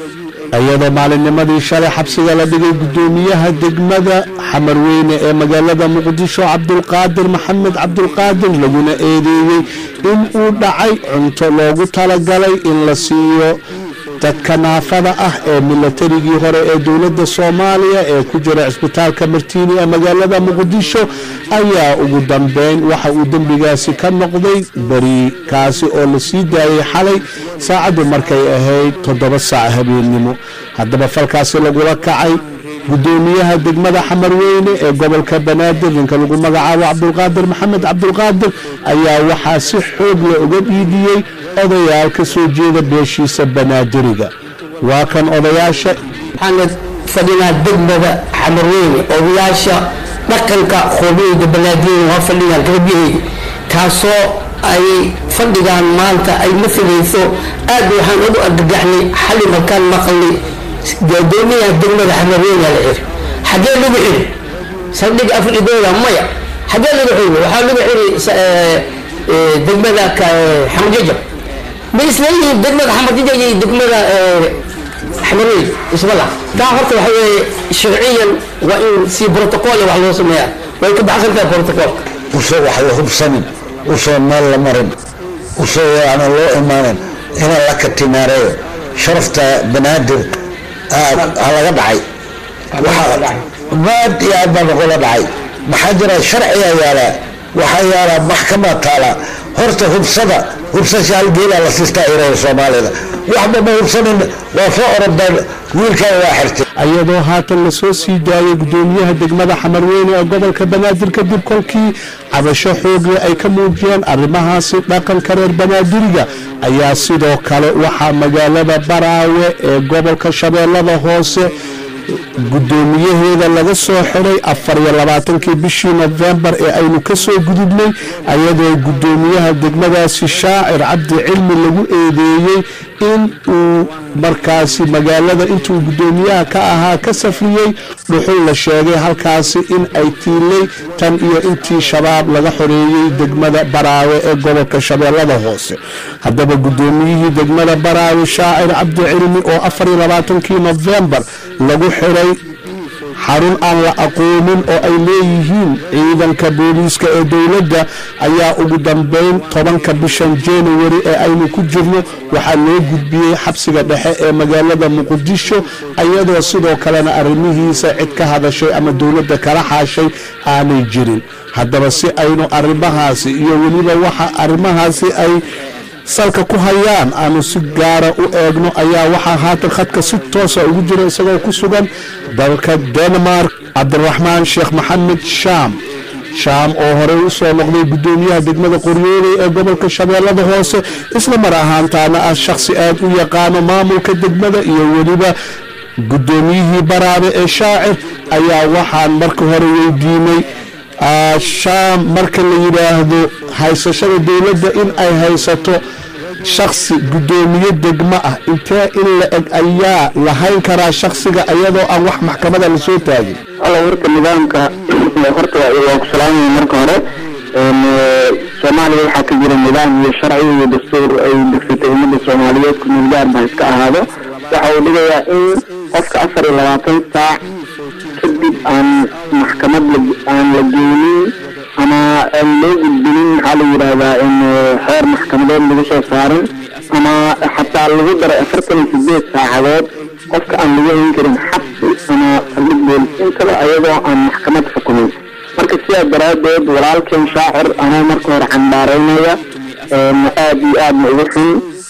iyadoo maalinnimadii shalay xabsiga la dhigay guddoomiyaha degmada xamarweyne ee magaalada muqdisho cabdulqaadir maxamed cabdulqaadir laguna eedeeyey in uu dhacay cunto loogu talagalay in la siiyo dadka naafada ah ee milatarigii hore ee dowladda soomaaliya ee ku jira cisbitaalka martiini ee magaalada muqdisho ayaa ugu dambeyn waxa uu dembigaasi ka noqday beri kaasi oo la sii daayay xalay saacaddu markay ahayd toddoba saac habeennimo haddaba falkaasi lagula kacay guddoomiyaha degmada xamarweyne ee gobolka banaadir ninka lagu magacaabo cabdulqaadir maxamed cabdulqaadir ayaa waxaa si xoog la uga dhiidiyey odayaal ka soo jeeda beeshiisa banaadiriga waa kan odayaasha waxaana fadhinaa degmada xamarweyne odayaasha dhaqanka qoomiyeyda banaadiriga waa fadhinaa garbiheyga taasoo ay fadhigaan maanta ay masalayso aad waxaan ugu argagaxnay xali markaan maqalnay gudoomiyaha degmada xamarweyne la xiri xagee lagu xiri saldhig afridooda maya xagee lagu xiri waxaa lagu xiri degmada xamarjajab ma isleeyihiin degmada xamarjajab iyo degmada xamarweyne ismala taa horta waxa weeye sharciyan waa in si brotocool wax loo sameeyaa way ka baxsan tahay brotocoolka usoo wax la hubsanin usoo meel la marin usoo yaana loo imaanin ina la katimaareeyo sharafta banaadir ha laga dhacay maad iyo aad baa nagula dhacay maxaa jira sharciga yaalaa waxaa yaalaa maxkamad taala horta hubsada hubsasha halgeelaa la siistaa iraya soomaalida waxba ma hubsanin waa soo orodaan wiilkaa waa xirtay iyadoo haatan lasoo sii daayay guddoomiyaha degmada xamarweyne ee gobolka banaadir kadib kolkii cabasho xoogle ay ka muujiyeen arrimahaasi dhaqanka reer banaadiriga ayaa sidoo kale waxaa magaalada baraawe ee gobolka shabeellada hoose guddoomiyaheeda laga soo xiray afar iyo labaatankii bishii nofembar ee aynu ka soo gudubnay ayadoo guddoomiyaha degmadaasi shaacir cabdi cilmi lagu eedeeyey in uu markaasi magaalada intuu guddoomiyaha ka ahaa ka safriyey dhuxul la sheegay halkaasi in ay tiilay tan iyo intii shabaab laga xoreeyey degmada baraawe ee gobolka shabeellada hoose haddaba guddoomiyihii degmada baraawe shaacir cabdi cilmi oo afar iyo labaatankii nofembar lagu xiray xarun aan la aqoonin oo ay leeyihiin ciidanka booliiska ee dowladda ayaa ugu dambeyn tobanka bishan januari ee aynu ku jirno waxaa loo gudbiyey xabsiga dhexe ee magaalada muqdisho iyadoo sidoo kalena arrimihiisa cid ka hadashay ama dowladda kala xaashay aanay jirin haddaba si aynu arrimahaasi iyo weliba waxa arrimahaasi ay salka ku hayaan aanu si gaara u eegno ayaa waxaa haatan khadka si toosa ugu jira isagoo ku sugan dalka denmark cabdiraxmaan sheekh maxamed shaam shaam oo horey u soo noqday guddoomiyaha degmada qoryooley ee gobolka shabeellada hoose isla mar ahaantaana ah shakhsi aad u yaqaano maamulka degmada iyo weliba guddoomiyihii baraabe ee shaacir ayaa waxaan marka hore weydiinay shaam marka la yidhaahdo haysashada dowladda in ay haysato shaksi guddoomiye degmo ah intee in la eg ayaa lahayn karaa shaksiga iyadoo aan wax maxkamada lasoo taagin alla warka nidaamka horta waa ku salaamaya marka hore soomaaliya waxaa ka jira nidaam iyo sharci iyo dastuur ay degsatay ummadda soomaaliyeed ku milgaar ba iska ahaado waxa uu dhigayaa in qofka afar iyo labaatan saac kadib aan maxkamad aan la geynin ama aan loo gudbinin maxaa la yidhaahdaa in xeer maxkamadeed lagu soo saarin ama xataa lagu daray afartan iyo sideed saacadood qofka aan lagu hayn karin xabsi ama saldhig boolis intaba ayadoo aan maxkamad xukumin marka sidaa daraaddeed walaalkeen shaacir anaa marka hore candhaaraynaya aad iyo aadna ugu xun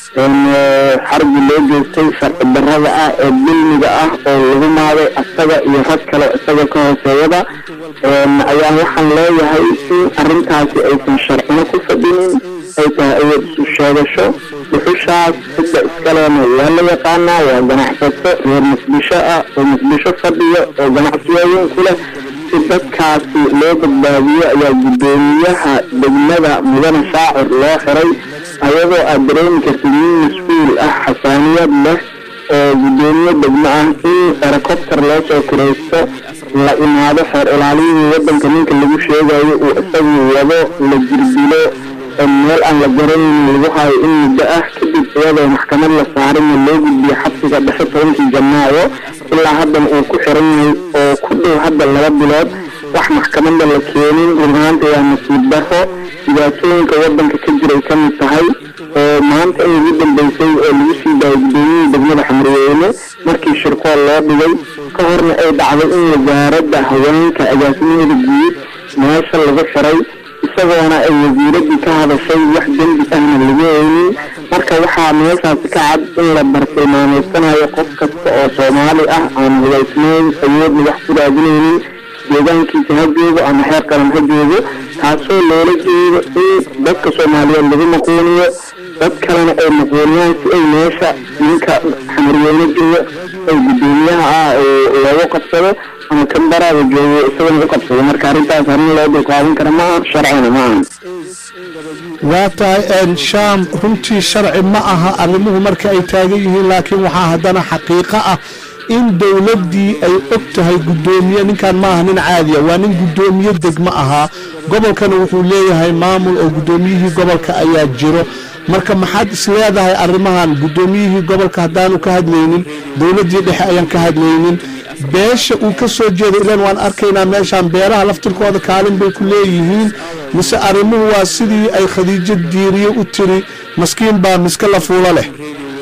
xarbi loo geystay sharci darrada ah ee dulmiga ah oo lagu maaday asaga iyo rag kale isaga ka hooseeyada ayaa waxaan leeyahay in arrintaasi aysan sharcino ku fadhinin ay tahay awood isu sheegasho dhuxushaas cidda iskaleena waa la yaqaanaa waa ganacsato reer muqdisho ah oo muqdisho fadhiyo oo ganacsiyooyin ku leh si dadkaasi loo badbaadiyo ayaa guddoomiyaha degmada mudane shaacir loo xiray ayadoo aad dareemi kartid nin mas-uul ah xasaaniyad leh oo guddoomiye degmo ah in helicopter loo soo kiraysto la imaado xeer ilaaliyihii wadanka ninka lagu sheegayo uu isagu wado la jirdilo meel aan la garanayn lagu hayo in muddo ah kadib kadib iyadoo maxkamad la saarinna loo gudbiyo xabsiga dhexe tobankii janaayo ilaa haddana uu ku xiran yahay oo ku dhow hadda laba bilood wax maxkamadda la keenin run ahaanta waa nasiib daro dhibaatooyinka wadanka ka jiray ka mid tahay oo maanta in ugu dambeysay oo lagu sii daayay gudoomiyihii degmada xamriyeyne markii shirkool loo dhigay ka horna ay dhacday in wasaaradda haweenka agaasimaheeda guud meesha lagu xiray isagoona ay wasiiradii ka hadashay wax dembi ahna lagu haynin marka waxaa meeshaasi ka cad in la bartilmaameysanayo qof kasta oo soomaali ah aan hubaysnayn awoodna wax ku raadinaynin deegaankiisa ha joogo ama xeer qaran ha joogo taasoo loola jeedo in dadka soomaaliyeed lagu maquuniyo dad kalena ay maquuniyaan si ay meesha ninka xamarweyne joogo ay gudoomiyaha ah loogu qabsado ama kan baraada joogo isagana u qabsado marka arrintaas arrin loo dulqaadan kara ma aha sharcina ma aha waa tahay shaam runtii sharci ma aha arrimuhu marka ay taagan yihiin laakiin waxaa haddana xaqiiqo ah in dowladdii ay og tahay guddoomiye ninkan ma aha nin caadiya waa nin guddoomiye degmo ahaa gobolkana wuxuu leeyahay maamul oo guddoomiyihii gobolka ayaa jiro marka maxaad is leedahay arrimahan guddoomiyihii gobolka haddaanu ka hadlaynin dowladdii dhexe ayaan ka hadlaynin beesha uu ka soo jeedo ilan waan arkaynaa meeshaan beeraha laftirkooda kaalin bay ku leeyihiin mise arrimuhu waa sidii ay khadiijo diiriye u tiri maskiin baa miska la fuulo leh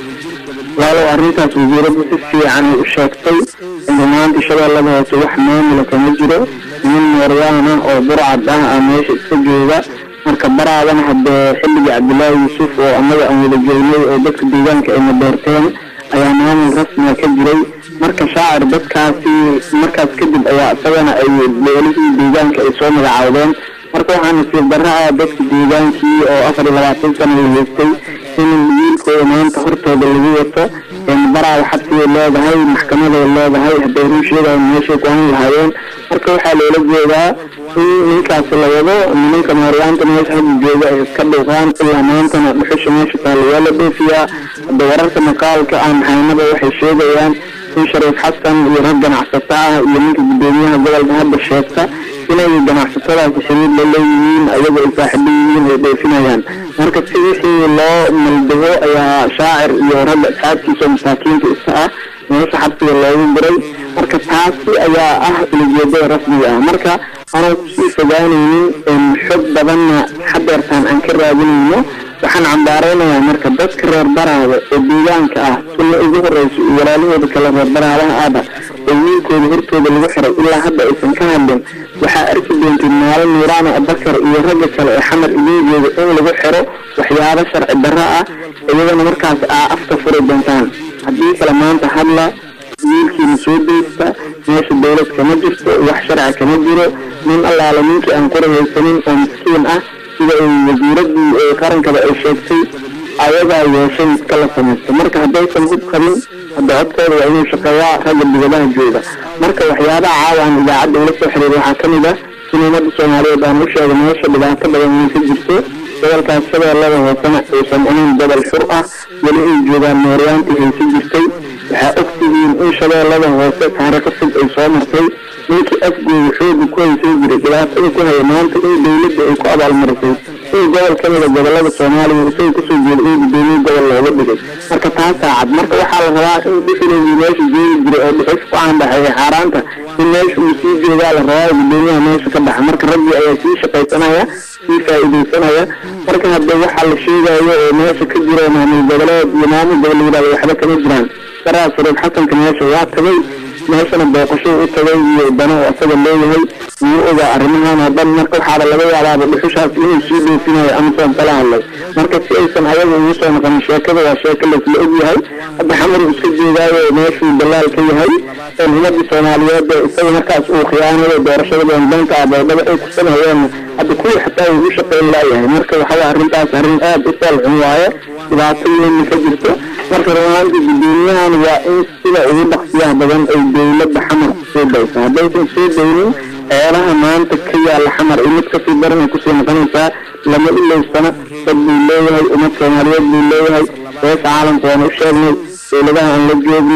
walow arrintaas wasiiraddu si fiican ay u sheegtay rumaantii shabeellada hoose wax maamula kama jiro nin mooryaana oo burcad ah a meesha iska jooga marka baraadana haddee xilligii cabdilaahi yuusuf oo annaga aan wada joognay oo dadka deegaanka ayna doorteen ayaa maamul rasmiga ka jiray marka shaacir dadkaasi markaas kadib ayaa isagana ay beelihii deegaanka ay soo magacaawdeen marka waxaa nasiib darra ah dadka deegaankii oo afar iyo labaatan sana la haystay in wiilkooda maanta hortooda lagu wato baraada xabsigay leedahay maxkamaday leedahay hadday run sheegayan meeshay ku han lahaayeen marka waxaa loola jeedaa in ninkaasi la wado nimanka mooryaanta meesha hadda jooga ay iska dhuuqaan ilaa maantana dhuxusha meesha taalla waa la dhoofiyaa hadda wararka maqaalka aan haynaba waxay sheegayaan in shariif xasan iyo rag ganacsato ah iyo ninka guddoomiyaha gobolka hadda sheegta inay ganacsatadaasi xiriir la leeyihiin ayaga ay saaxiibo yihiin ay dhoofinayaan marka si wixii loo maldago ayaa shaacir iyo ragga asxaabtiisa oo masaakiinta iska ah meesha xabsiga loogu diray marka taasi ayaa ah ulijeedada rasmiga ah marka aanan kusii fogaanaynin xog badanna hadeertaan aan ka raadinayno waxaan cambaareynayaa marka dadka reer baraada oo deegaanka ah sunna ugu horeysa iyo walaalahooda kale reer baraadaha aaba oo wiilkooda hortooda lagu xiray ilaa hadda aysan ka hadlin waxaa arki doontay maalin nuuraana abakar iyo ragga kale ee xamar idiin jooga in lagu xiro waxyaabo sharci darro ah iyagana markaas aa afka furi doontaan haddii kale maanta hadla wiilkiina soo deysta meesha dowlad kama jirto wax sharci kama jiro nin allaala ninkii aan qura haysanin oo miskiin ah sida ay wasiiradii ee qarankaba ay sheegtay ayagaa yeeshay iska la samaysta marka haddaysan hub qabin hadda codkooda waa inuu shaqeeyaa ragga dibadaha jooga marka waxyaabaha caawa aan idaacadda ula soo xiriir waxaa ka mid ah in ummadda soomaaliyeed aan u sheego meesha dhibaato badan inay ka jirto gobolkaas shabeellada hoosena uusan ahayn gobol xur ah weli ay joogaan mooryaantii haysa jirtay waxaa ogtihiin in shabeellada hoose taariikho fog ay soo martay ninkii afgooda xooga ku haysan jiray dhibaatada ku haya maanta in dowladda ay ku abaalmarisay in gobol ka mida gobolada soomaaliya isaga kasoo jeeda in gudoomiye gobol looga dhigay marka taasaa cad marka waxaa la rabaa in dhixilowgii meesha joogi jiray oo dhuxush ku caanbaxeeya xaaraanta in meesha uu sii joogaa la rabaa gudoomiyaha meesha ka baxa marka raggii ayaa sii shaqaysanaya sii faa'iidaysanaya marka hadda waxaa la sheegayo oo meesha ka jiro maamul goboleed iyo maamul gobol la yidhahdo waxba kama jiraan saraa shariif xasanka meesha waa tagay meeshana booqasho u tagay iyo dano asaga leeyahay wuu ogaa arrimahan oo dhan marka waxaaba laga yaabaaba dhuxushaas inuu sii dhoofinayo amasoon kala hadlay marka si aysan ayaga ugu soo noqonin sheekada waa sheeko laysla ogyahay hadda xamar uu iska joogaayo meeshuu dalaal ka yahay ummadii soomaaliyeed ee isaga markaas uu khiyaanayo doorashada beendanta aboodhaba ay ku sameeyeen hadda kuwii xataa uu u shaqeyn laayahay marka waxawaa arrintaas arrin aada u saalxun waaye dhibaato weynna ka jirto marka rumaanti gudoomiyahan waa in sida ugu dhaqsiyaha badan ay dowladda xamar kusoo daysa haddaysan soo daynin ceelaha maanta ka yaala xamar iyo mid kasii daran ay kusii noqonaysaa lama ilaysana dad buu leeyahay ummad soomaaliyeed buu leeyahay beesha caalamka waana u sheegnay dowladaha aan la joogno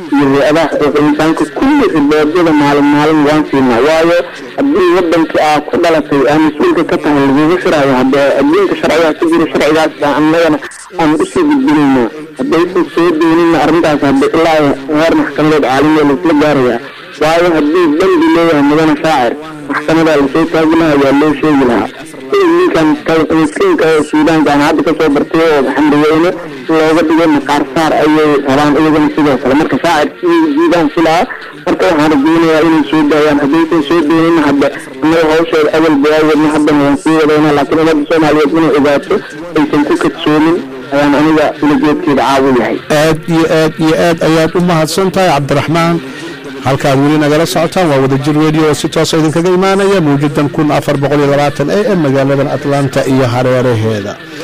iyo hay-adaha xuquuqul insaanka kulli riboodyada maalin maalin waan siinaa waayo haddii wadankii aa ku dhalatay aa mas-uulka ka tahay lagugu xiraayo hadde adduunka sharcigaa ku jiro sharcigaas baa annagana aan usii gudbinayna haddaysan soo doonina arrintaas hadde ilaa heer maxkamadeed caalamiya laisla gaaraya waayo haddii dambi leeyahay mudana shaacir maxkamadaa lasoo taagi lahaa waa loo sheegi lahaa ninkan miskiinka oo suudaanka aan hadda kasoo bartay oo xamriyeyne looga dhigay maqaar saar ayay rabaan iyagana sidoo kale marka shaacir jiidaan filaa marka waxaan rajeynayaa inay soo daayaan haddaysan soo doonin hadda annaga hawsheeda awal bawaawadna haddana waan sii wadayna laakiin ummadda soomaaliyeed inay ogaato aysan ku kadsoomin ayaan aniga ulajeedkeeda caawu yahay aad iyo aad iyo aad ayaad u mahadsan tahay cabdiraxmaan halkaad weli nagala socotaan waa wadajir radio oo si toosa idinkaga imaanaya mawjadan kun afar boqol iyo labaatan a m magaaladan atlanta iyo hareeraheeda